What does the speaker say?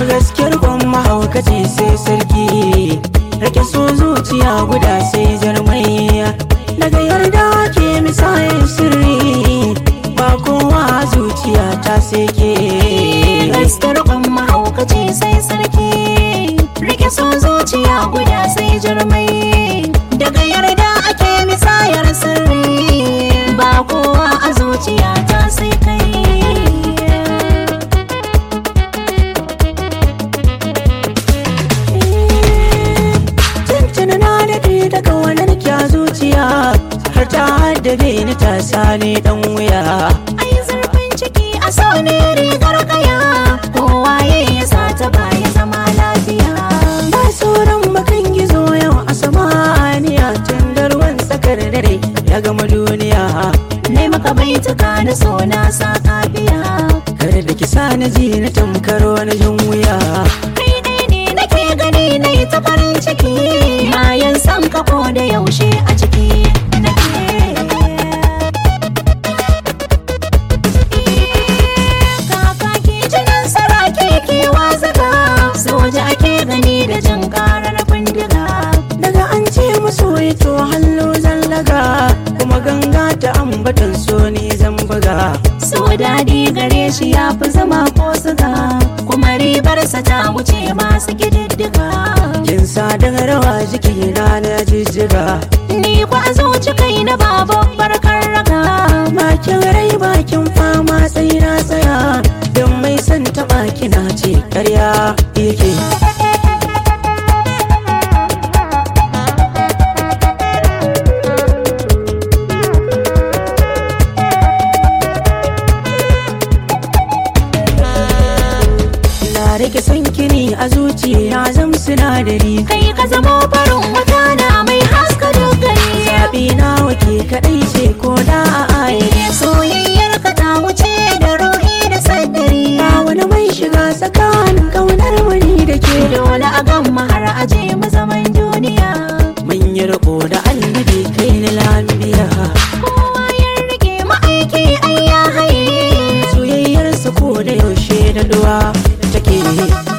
gaskiyar kwan mahaukaci sai sarki rake so zuciya guda sai jarmai daga yarda ke misayin sirri ba kowa zuciya ta sai ke Gaskar kwan mahaukaci sai sarki Rike so zuciya guda sai jarmai Daga yarda ake misayar sirri Ba kowa a zuciya ta sai kai Tuntuna na daɗe daga wannan kya zuciya har ta haddabe ni ta sani dan wuya Ai zurfin ciki a so ne rigar kaya Kowa ya yi sata baya zama lafiya ba sauran makan gizo yau a samaniya tun da ruwan tsakar dare ya gama duniya Ne maka baituka na so na sa kafiya kar da ki sa na ji na tamkaro na jin wuya Kai dai ne nake gani na yi ta farin ciki Bayan san ka ko da yaushe a ciki nake Kakaki jinin saraki kewa zaga Soja ake gani da jin karar bindiga daga an ce musu to hallo zallaga kuma ganga ta ambatan so ni zan buga So daɗi gare shi ya fi zama ko suga Kuma ribarsa ta wuce masu ƙididdiga kin sa daga rawa jiki na na jijjiga Ni kwa zuci kai na babbar raga bakin rai bakin fama sai na tsaya don mai son taɓa kina ce karya yake na rike son kini a zuciya zam sinadari Kai ka zamo farin wata na mai haska dogari zaɓi na wake kaɗai ce ko da a aye Soyayyar ka ta wuce da ruhi da sadari ba wani mai shiga tsakanin ƙaunar wani da ke Dole a gamma har aje mu zaman duniya mun yi riko da annabi kai ni lambiya Kowa ya rike ma'aiki ai ya haye soyayyarsa ko da yaushe da duwa take